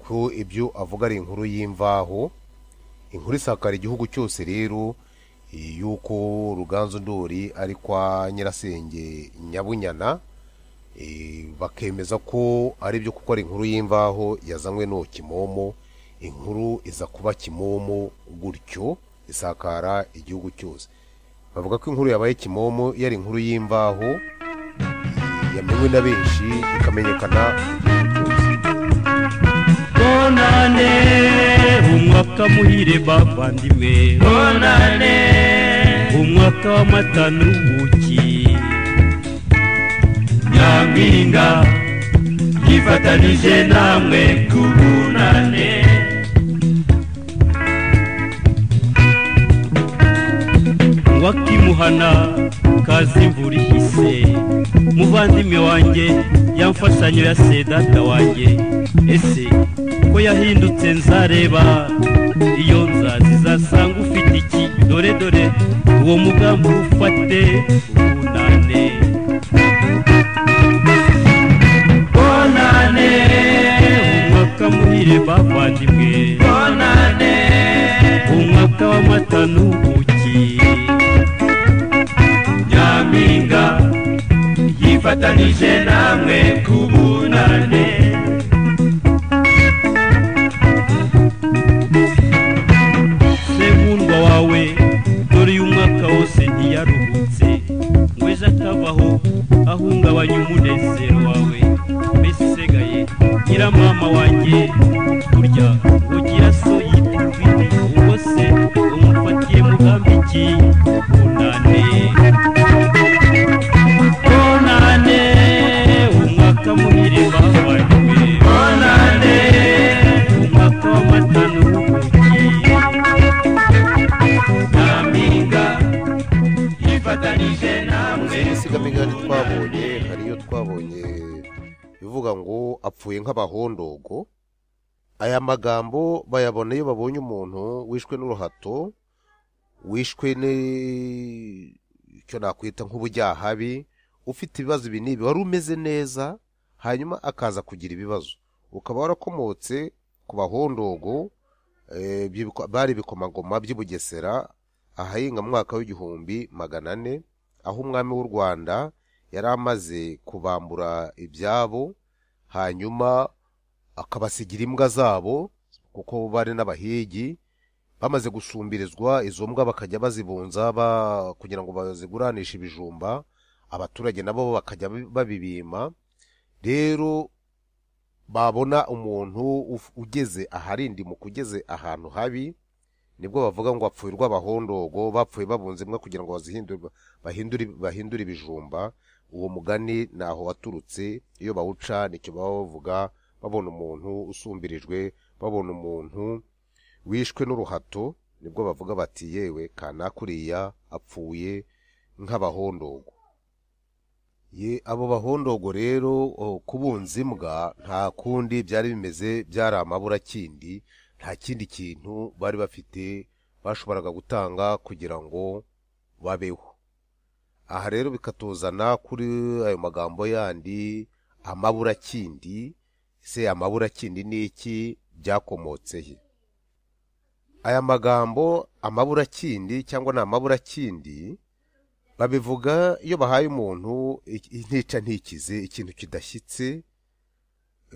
ko ibyo avuga ari inkuru y'imvaho inkuru isakara igihugu cyose rero eh, y'uko ruganzu ndori ari kwa nyirasenge nyabunyana eh, bakemeza ko ari byo kuko ari inkuru y'imvaho yazanywe n'uwo kimomo inkuru iza kuba kimomo gutyo isakara igihugu cyose bavuga ko inkuru yabaye kimomo yari inkuru y'imvaho yamenywe na benshi ikamenyekana bonane umwaka muhire bavandimwe bonane umwaka w'amata n'ubuki nyampinga yifatanije namwe kubunane wakimuhana kazi imvura ihise muvandimwe wanjye ya mfashanyo ya se data wanjye ese ko yahindutse nzareba iyo nzazi zasanga ufite iki dore dore uwo mugambi ufate ubunane bonane umwaka muhire bavandimwe bonane umwaka w'amata n'ubuki nyampinga yifatanije namwe kubunane senkundwa wawe dore uyu mwaka wose ntiyaruhutse ngo ejo atabaho ahungabanya umunezero wawe mbese usigaye gira mama wanjye burya ugira so yita urwiri ubwo se umufatire mugambi iki bunane bonane umwaka muhire bavanywe bonane umwaka w'amata n'ubuki nyampinga yifatanije namwe insigamigani twabonye hari iyo twabonye ivuga ngo apfuye nk'abahondogo aya magambo bayabona iyo babonye umuntu wishwe n'uruhato wishwe ni- icyo nakwita nk'ubujyahabi ufite ibibazo ibi n'ibi wari umeze neza hanyuma akaza kugira ibibazo ukaba warakomotse ku bahondogo eh, by'ibiko- bari ibikomangoma by'i bugesera ahahinga mu mwaka w'igihumbi magana ane aho umwami w'u rwanda yari amaze kubambura ibyabo hanyuma akabasigira imbwa zabo kuko bari n'abahigi bamaze gusumbirizwa izo mbwa bakajya bazibunza ba- kugira ngo baziguranishe ibijumba abaturage nabo bakajya babibima rero babona umuntu uf- ugeze aharindimuka ugeze ahantu habi nibwo bavuga ngo bapfuye urw'abahondogo bapfuye babunze imwe kugira ngo bazihindure bahindure bahindure ibijumba uwo mugani naho waturutse iyo bawuca nicyo baba bavuga babona umuntu usumbirijwe babona umuntu wishwe n'uruhato nibwo bavuga bati yewe kanakuriya apfuye nk'abahondogo ye abo bahondogo rero o, kubunza imbwa nta kundi byari bimeze byari amaburakindi nta kindi kintu bari bafite bashoboraga gutanga kugira ngo babeho aha rero bikatuzana kuri ayo magambo yandi amaburakindi se amaburakindi ni iki byakomotse he aya magambo amaburakindi cyangwa ni amaburakindi babivuga iyo bahaye umuntu ik- intica ntikize ikintu kidashyitse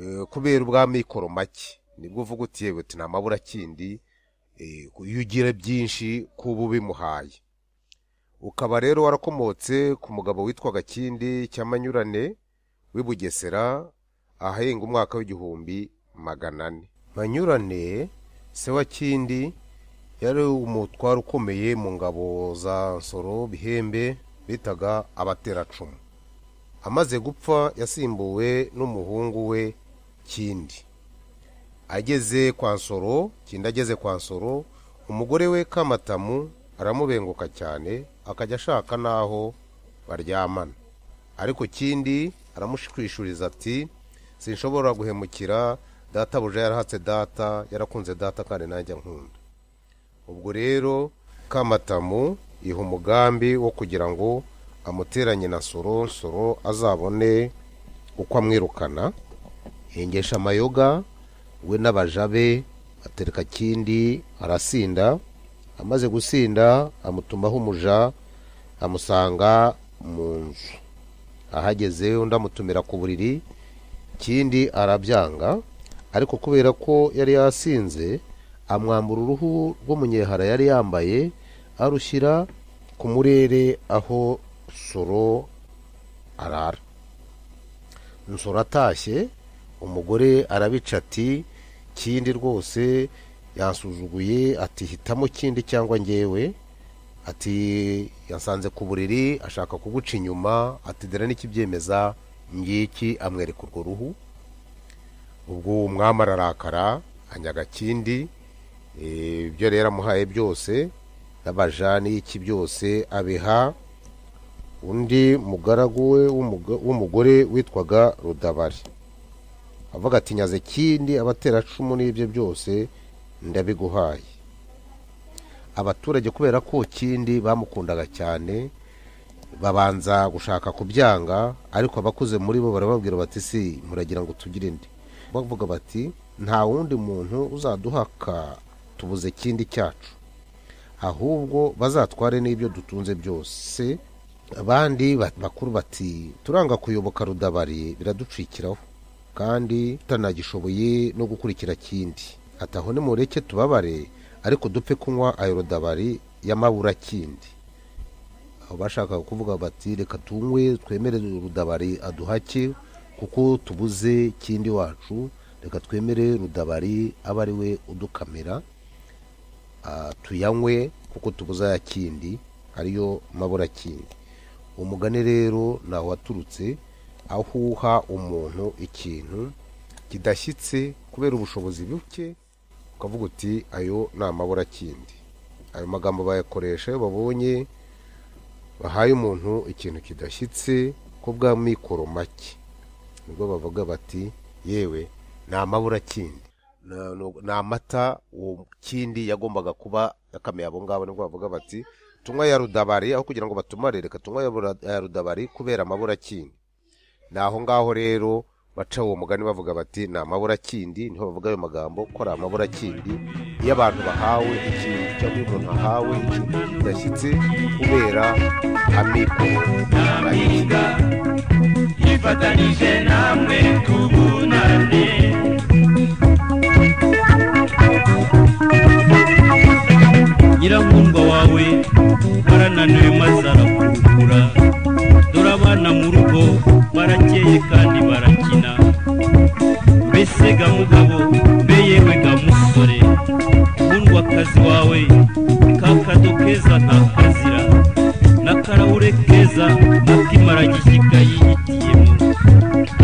eh, kubera ubwamikoro make nibwo uvuga uti yewe uti nta maburakindi eh, iyo ugira byinshi kuba ubimuhaye ukaba rero warakomotse ku mugabo witwaga kindi cy'amanyurane w'i bugesera ahahinga umwaka w'igihumbi magana ane manyurane se wa kindi yari umutwaro ukomeye mu ngabo za nsoro bihembe bitaga abateracumu amaze gupfa yasimbuwe n'umuhungu we kindi ageze kwa nsoro kindi ageze kwa nsoro umugore we kamatamu aramubenguka cyane akajya ashaka n'aho baryamana ariko kindi aramushwishuriza ati sinshobora guhemukira databuja yarahatse data yarakunze data kandi nanjye nkunda ubwo rero kamatamu iha umugambi wo kugira ngo amuteranye na soro soro azabone uko amwirukana hengesha amayoga we n'abaja be atereka kindi arasinda amaze gusinda amutumaho umuja amusanga mu nzu ahageze undi amutumira ku buriri kindi arabyanga ariko kubera ko yari yasinze amwambura uruhu rw'umunyehara yari yambaye arushyira ku murere aho soro arara nsoro atashye umugore arabica ati kindi rwose yansuzuguye ati hitamo kindi cyangwa ngewe ati yasanze ku buriri ashaka kuguca inyuma ati dore n'ikibyemeza ngiki amwereka urwo ruhu ubwo uwo mwami ararakara anyaga kindi Eh, ibyo rero amuhaye byose n'abajani iki byose abiha undi mugaragu we w'umuga- w'umugore witwaga rudabari avuga ati nyaze kindi abateracumu n'ibyo byose ndabiguhaye abaturage kubera ko kindi bamukundaga cyane babanza gushaka kubyanga ariko abakuze muri bo barababwira bati si muragira ngo tugire indi bavuga bati nta wundi muntu uzaduhaka tubuze kindi cyacu ahubwo bazatware n'ibyo dutunze byose abandi ba- bakuru bati turanga kuyoboka rudabari biraducikiraho kandi tutanagishoboye no gukurikira kindi ati aho nimureke tubabare ariko dupfe kunywa ayo rudabari y'amaburakindi aho bashakaga kuvuga bati reka tunywe twemere rudabari aduhake kuko tubuze kindi wacu reka twemere rudabari abe ari we udukamira ah, tuyanywe kuko tubuza ya kindi ariyo mabura kindi umugani rero naho waturutse ahuha umuntu ikintu kidashyitse kubera ubushobozi buke ukavuga uti ayo ni amabura kindi ayo magambo bayakoresha iyo babonye bahaye umuntu ikintu kidashyitse ko bw'amikoro make nibwo bavuga bati yewe ni amabura kindi na- nu- ni amata uwo kindi yagombaga kuba yakamiye abo ngabo nibwo bavuga bati tunywa ya rudabari aho kugira ngo batumare reka tunywa ya bura- ya rudabari kubera amabura kindi ni aho ngaho rero baca uwo mugani bavuga bati ni amabura kindi niho bavuga ayo magambo ko ari amabura kindi iyo abantu bahawe ikintu cyangwa iyo umuntu ahawe ikintu kidashyitse kubera amikoro nyampinga yifatanije namwe tubunane nyirankundwa wawe warananiwe maze arakurukura dore abana mu rugo barakeye kandi barakina mbese ga mugabo mbe yewe ga musore nkundwakazi wawe kakado keza nta kazira n'akarahure keza akimara gishika yihitiyemo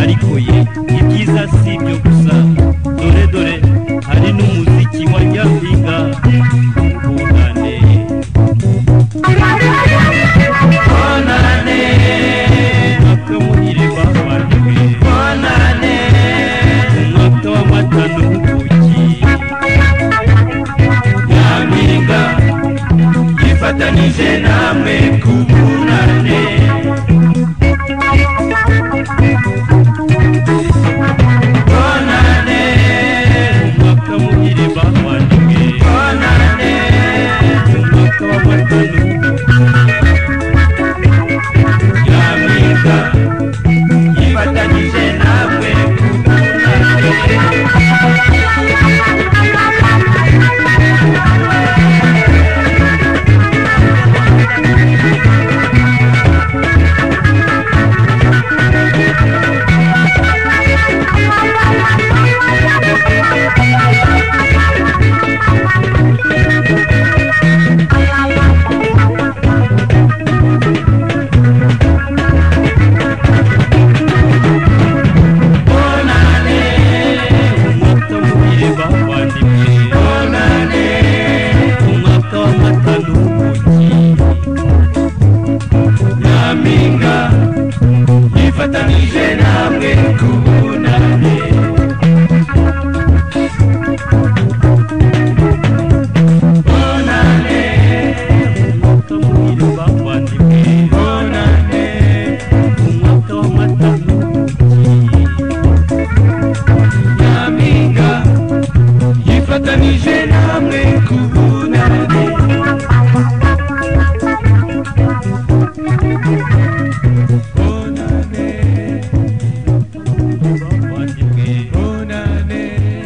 ariko ye ibyiza si ibyo gusa dore dore hari n'umuziki wa nyampinga ubunane twanarane akamuhire bavaniwe twanarane umwaka w'amata n'ubuki nyampinga yifatanije namwe kubunane bonane umwaka muhire bavandimwe bonane umwaka w'amatano nyampinga yifatanije namwe nyampinga yifatanije namwe kubunane bonane umwaka muhire bavandimwe bonane umwaka w'amata nyampinga yifatanije namwe kubunane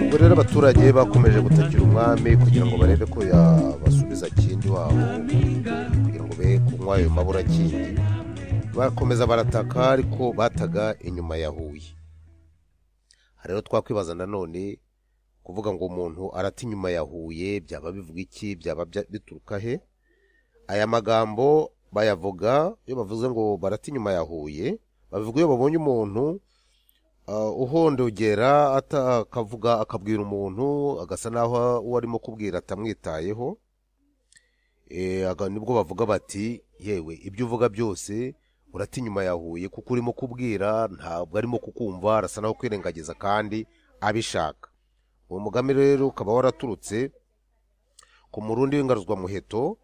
ubwo rero abaturage bakomeje gutakira umwami kugira ngo barebe ko yabasubiza kindi wabo kugira ngo be kunywa ayo mabura kindi bakomeza barataka ariko bataga inyuma ya huye Aha rero twakwibaza nanone kuvuga ngo umuntu arata inyuma ya huye byaba bivuga iki byaba bya- bituruka he aya magambo bayavuga iyo bavuze ngo barata inyuma ya huye babivuga iyo babonye umuntu Uh, uhondogera ata- akavuga akabwira umuntu agasa n'aho uwo arimo kubwira atamwitayeho Eh, aga- nibwo bavuga bati yewe ibyo uvuga byose urata inyuma yahuye kuko urimo kubwira ntabwo arimo kukumva arasa naho kwirengagiza kandi abishaka uwo mugambi rero ukaba waraturutse ku murundi w'ingaruzwamuheto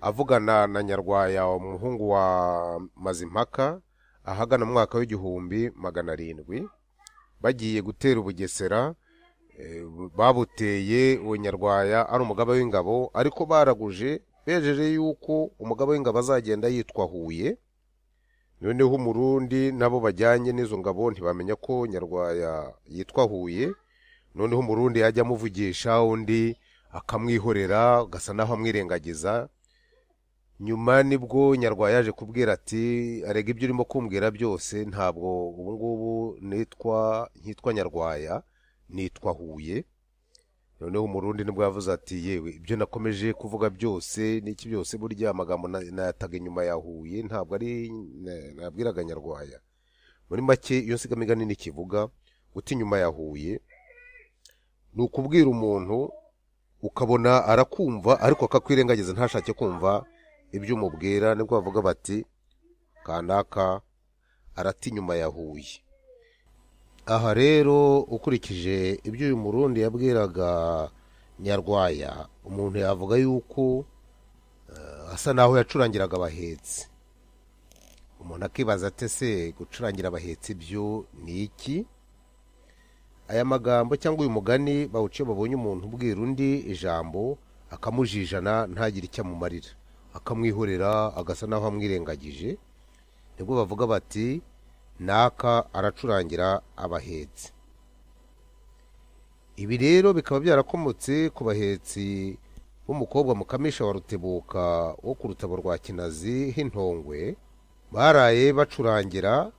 avugana na nyarwaya umuhungu wa mazimpaka ahagana mu mwaka w'igihumbi magana arindwi bagiye gutera ubugesera eh, babuteye uwo nyarwaya ari umugaba w'ingabo ariko baraguje bejeje yuko umugaba w'ingabo azagenda yitwa huye noneho umurundi nabo bajyanye n'izo ngabo ntibamenya ko nyarwaya yitwa huye noneho umurundi yajya amuvugisha undi akamwihorera agasa naho amwirengagiza nyuma nibwo nyarwaya yaje kubwira ati arega ibyo urimo kumbwira byose ntabwo ubu ngubu nitwa nkitwa nyarwaya nitwa huye noneho umurundi nibwo yavuze ati yewe ibyo nakomeje kuvuga byose n'iki byose burya amagambo na- nayataga inyuma ya huye ntabwo ari na- nabwiraga nyarwaya muri make iyo nsigamigani n'ikivuga uti inyuma ya huye ni ukubwira umuntu ukabona arakumva ariko akakwirengagiza ntashake kumva ibyo umubwira nibwo bavuga bati kanaka arata inyuma ya huye aha rero ukurikije ibyo uyu murundi yabwiraga nyarwaya umuntu yavuga yuko eh, asa naho yacurangiraga abahetsi umuntu akibaza ate se gucurangira abahetsi ibyo ni iki aya magambo cyangwa uyu mugani bawuciye babonye umuntu ubwira undi ijambo akamujijana ntagire icyo amumarira akamwihorera agasa naho amwirengagije nibwo bavuga bati naka aracurangira abahetsi ibi rero bikaba byarakomotse ku bahetsi b'umukobwa mukamisha wa rutebuka wo ku rutabo rwa kinazi h'intongwe baraye bacurangira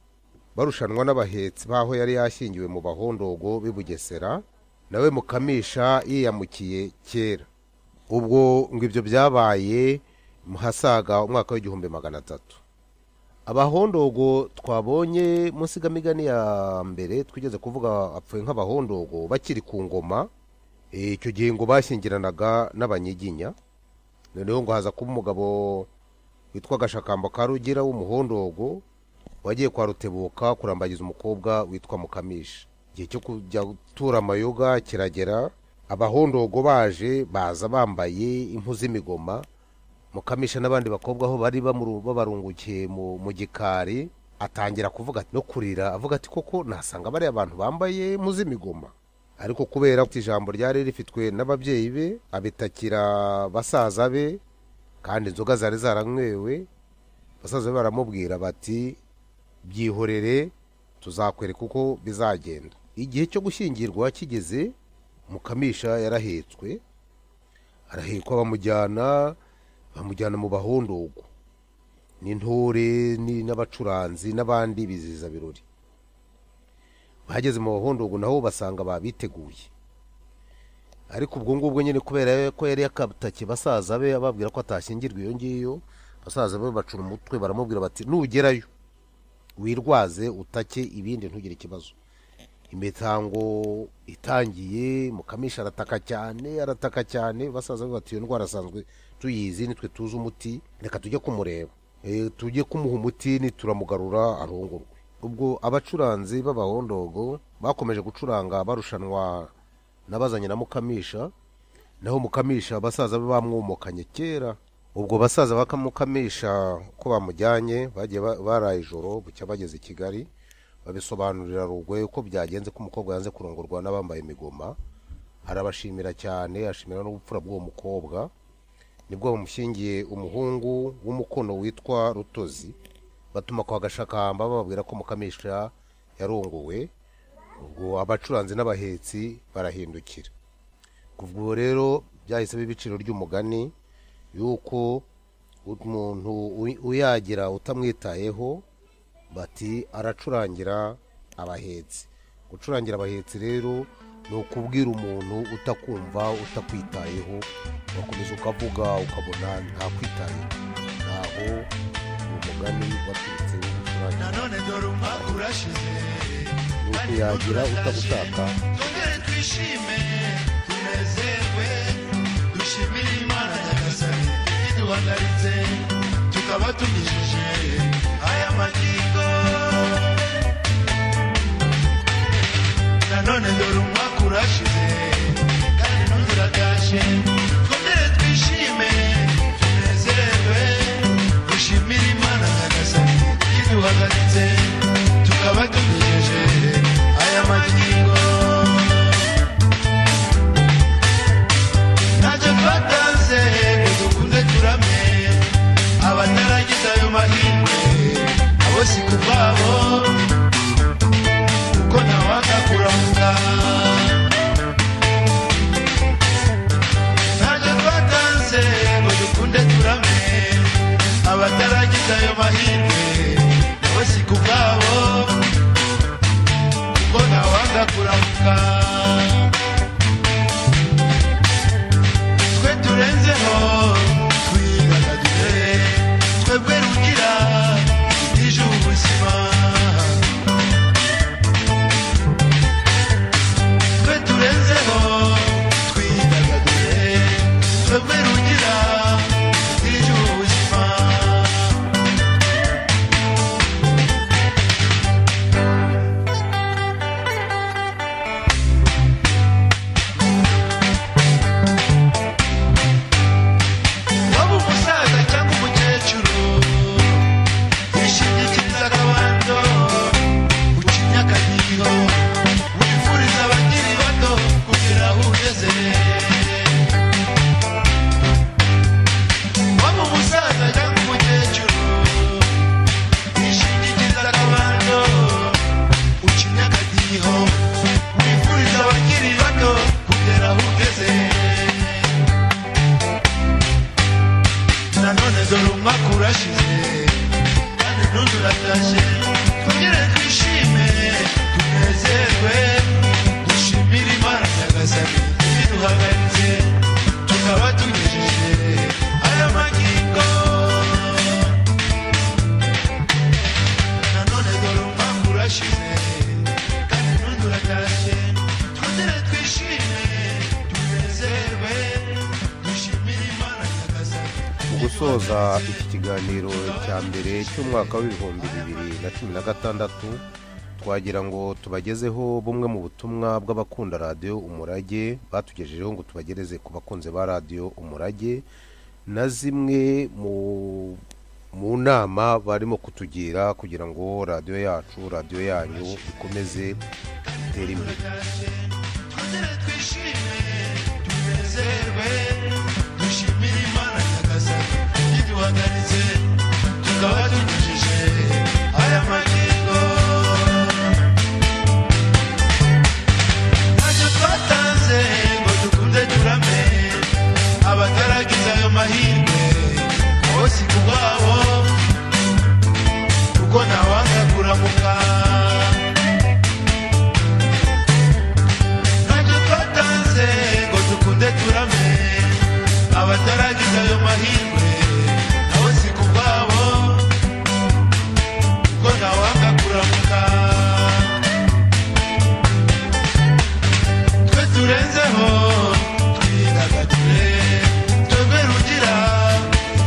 barushanwa n'abahetsi b'aho yari yashyingiwe mu bahondogo b'i bugesera nawe mukamisha yiyamukiye kera ubwo ngo ibyo byabaye mu hasaga umwaka w'igihumbi magana atatu abahondogo twabonye mu nsigamigani ya mbere twigeze kuvuga apfuye nk'abahondogo bakiri ku ngoma Eh, icyo gihe ngo bashyingiranaga n'abanyiginya noneho ngo haza kuba umugabo witwa gashakamba ka rugira w'umuhondogo wagiye kwa rutebuka kurambagiza umukobwa witwa mukamisha igihe cyo kujya gutura amayoga kiragera abahondogo baje baza bambaye impu z'imigoma mukamisha n'abandi bakobwa aho bari bamu- babarungukiye mu mu gikari atangira kuvuga ati- no kurira avuga ati koko nasanga bariya abantu bambaye impu z'imigoma ariko kubera ko ijambo ryari rifitwe n'ababyeyi be abitakira basaza be kandi inzoga zari zaranywewe basaza be baramubwira bati byihorere tuzakwereka uko bizagenda igihe cyo gushyingirwa kigeze mukamisha yarahetswe arahekwa bamujyana bamujyana mu bahondogo n'intore ni- n'abacuranzi n'abandi bizihiza birori bageze mu bahondogo nabo basanga babiteguye ariko ubwo ngubwo nyine kubera ko yari yakatake basaza be ababwira ko atashyingirwa iyo ngiyo basaza be bacura umutwe baramubwira bati nugerayo wirwaze utake ibindi ntugire ikibazo imitango itangiye mukamisha arataka cyane arataka cyane basaza be bati iyo ndwara asanzwe tuyizi nitwe tuzi umuti reka tujye kumureba Eh, tujye kumuha umuti nituramugarura arongorwe ubwo abacuranzi b'abahondogo bakomeje gucuranga barushanwa n'abazanye na mukamisha naho mukamisha basaza be bamwomokanye kera ubwo basaza bakamukamisha ko bamujyanye bagiye ba- baraye ijoro bucya bageze i kigali babisobanurira rugoye ko byagenze ko umukobwa yanze kurongorwa n'abambaye imigoma arabashimira cyane ashimira n'ubupfura bw'uwo mukobwa nibwo bamushyingiye umuhungu w'umukono witwa rutozi batuma kwa gashakamba bababwira ko mukamisha yarongowe ubwo abacuranzi n'abahetsi barahindukira kuva ubu rero byahise biba ibiciro ry'umugani yuko umuntu uy- uyagira utamwitayeho bati aracurangira abahetsi gucurangira abahetsi rero ni ukubwira umuntu utakumva utakwitayeho ugakomeza ukavuga ukabona ntakwitayeho ntaho uwo mugani waturutse wo gucurangira nanone dore umwaka urashize ni ukuyagira utagushaka twongere twishime tunezerwe dushimire imana nyagasani iduhagaritse tukaba tugejeje aya ma twishime twongere twishime tunezerwe dushimire imana nyagasani iduhagaritse tukaba tugejeje aya magingo ntacyo twatanze ngo dukunde turame abataragize ayo mahirwe abo si ku babo kuko ntawanga kuramuka ntacyo twatanze ngo dukunde turame abataragize ayo mahirwe nabo si ku bwabo kuko ntawanga kuramuka twe turenzeho twidagadure twebwe rugira tuje ubuzima twe turenzeho twidagadure twebwe rugira tuje ubuzima waba umusaza cyangwa umukecuru yishingikiriza akabando uca imyaka miho wifuriza abakiri bato kugira aho ugeze waba umusaza cyangwa umukecuru yishingikiriza akabando uca imyaka miho wifuriza abakiri bato kugira aho ugeze nanone dore umwaka urashize kandi n'undi uratashe twongere twishime tunezerwe dushimire imana nyagasani ibiduhagaritse tukaba tugejeje aya magingo nanone dore umwaka urashize kandi n'undi uratashe twongere twishime tunezerwe dushimire imana nyagasani mu gusoza iki kiganiro cya mbere cy'umwaka w'ibihumbi bibiri na cumi na gatandatu twagira ngo tubagezeho bumwe mu butumwa bw'abakunda radiyo umurage batugejejeho ngo tubagereze ku bakunzi ba radiyo umurage na zimwe mu mu nama barimo kutugira kugira ngo radiyo yacu radiyo yanyu ikomeze itere imbere tunezerwe dushimire imana nyagasani yiduhagaritse tukaba tugejeje aya magingo ntacyo twatanze ngo dukunde turame abataragize ayo mahirwe abo si ku bwabo kuko ntawanga kuramuka ntacyo twatanze ngo dukunde turame abataragize ayo mahirwe nabo si ku bwabo kuko ntawanga kuramuka twe turenzeho twidagadure twebwe rugira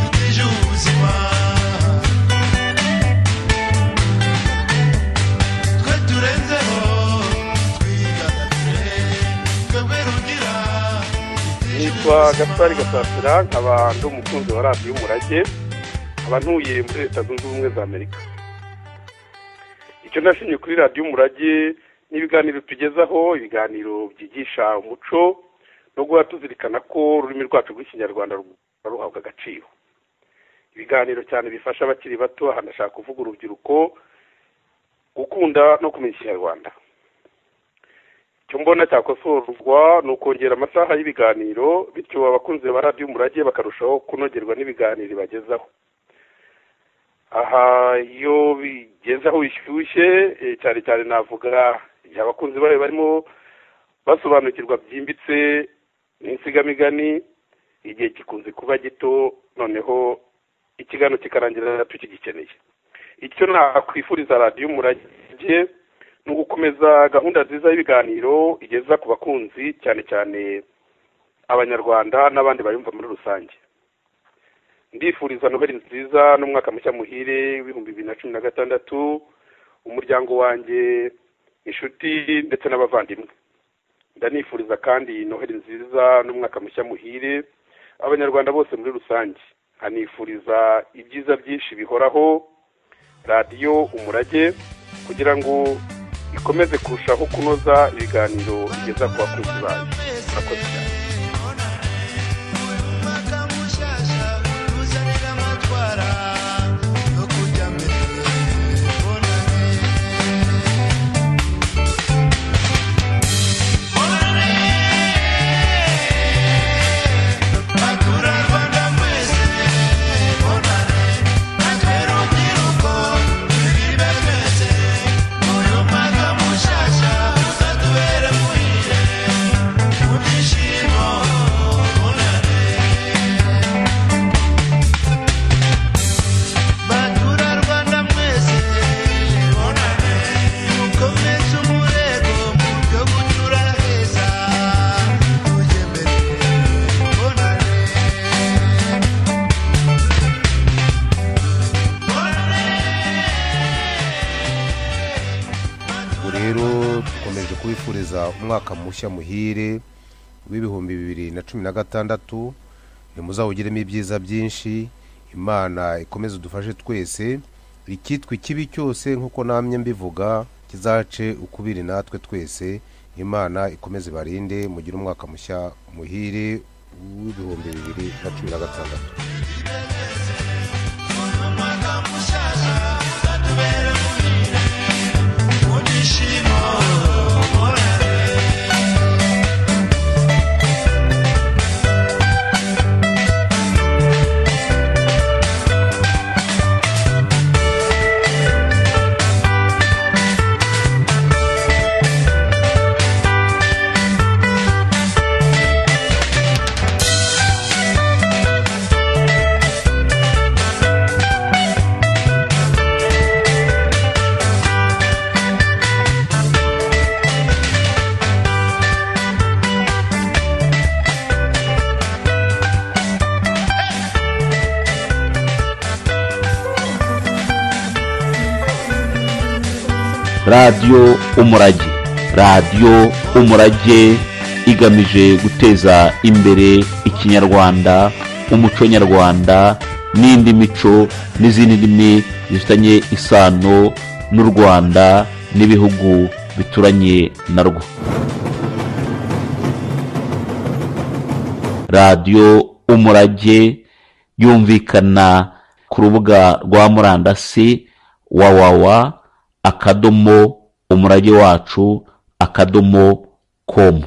tutije ubuzima twe turenzeho twebwe rugira nitwa gatwari gasasira nkaba ndi umukunzi wa radiyo umurage nkaba ntuye muri leta zunze ubumwe za amerika icyo nashimye kuri radiyo umurage ni ibiganiro tugezaho ibiganiro byigisha umuco no guhora tuzirikana ko ururimi rwacu rw'ikinyarwanda ruba ruhabwa agaciro ibiganiro cyane bifasha abakiri bato aha ndashaka kuvuga urubyiruko gukunda no kumenya ikinyarwanda icyo mbona cyakosorwa ni ukongera amasaha y'ibiganiro bityo abakunzi ba radiyo umurage bakarushaho kunogerwa n'ibiganiro bagezaho aha iyo bigezaho bishyushye eh, cyane cyane navuga igihe abakunzi bayo barimo basobanukirwa byimbitse n'insigamigani igihe gikunze kuba gito noneho ikiganiro kikarangira tukigikeneye icyo nakwifuriza radiyo umurage ni ugukomeza gahunda nziza y'ibiganiro igeza ku bakunzi cyane cyane abanyarwanda n'abandi bayumva muri rusange ndifuriza noheli nziza n'umwaka mushya muhire w'ibihumbi bibiri na cumi na gatandatu umuryango wanjye inshuti ndetse n'abavandimwe ndanifuriza kandi noheli nziza n'umwaka mushya muhire abanyarwanda bose muri rusange nkanifuriza ibyiza byinshi bihoraho radiyo umurage kugira ngo ikomeze kurushaho kunoza ibiganiro igeza ku bakunzi bayo murakoze cyane ubu rero dukomeje kubifuriza umwaka mushya muhire w'ibihumbi bibiri na cumi na gatandatu muzawugiremo ibyiza byinshi imana ikomeze udufashe twese ikitwa ikibi cyose nk'uko namye mbivuga kizace ukubiri natwe twese imana ikomeze barinde mugire umwaka mushya muhire w'ibihumbi bibiri na cumi na gatandatu radiyo umurage radiyo umurage igamije guteza imbere ikinyarwanda umuco nyarwanda n'indi mico n'izindi ndimi zifitanye isano n'u rwanda n'ibihugu bituranye narwo radiyo umurage yumvikana ku rubuga rwa murandasi wawawa akadomo umurage wacu akadomo komu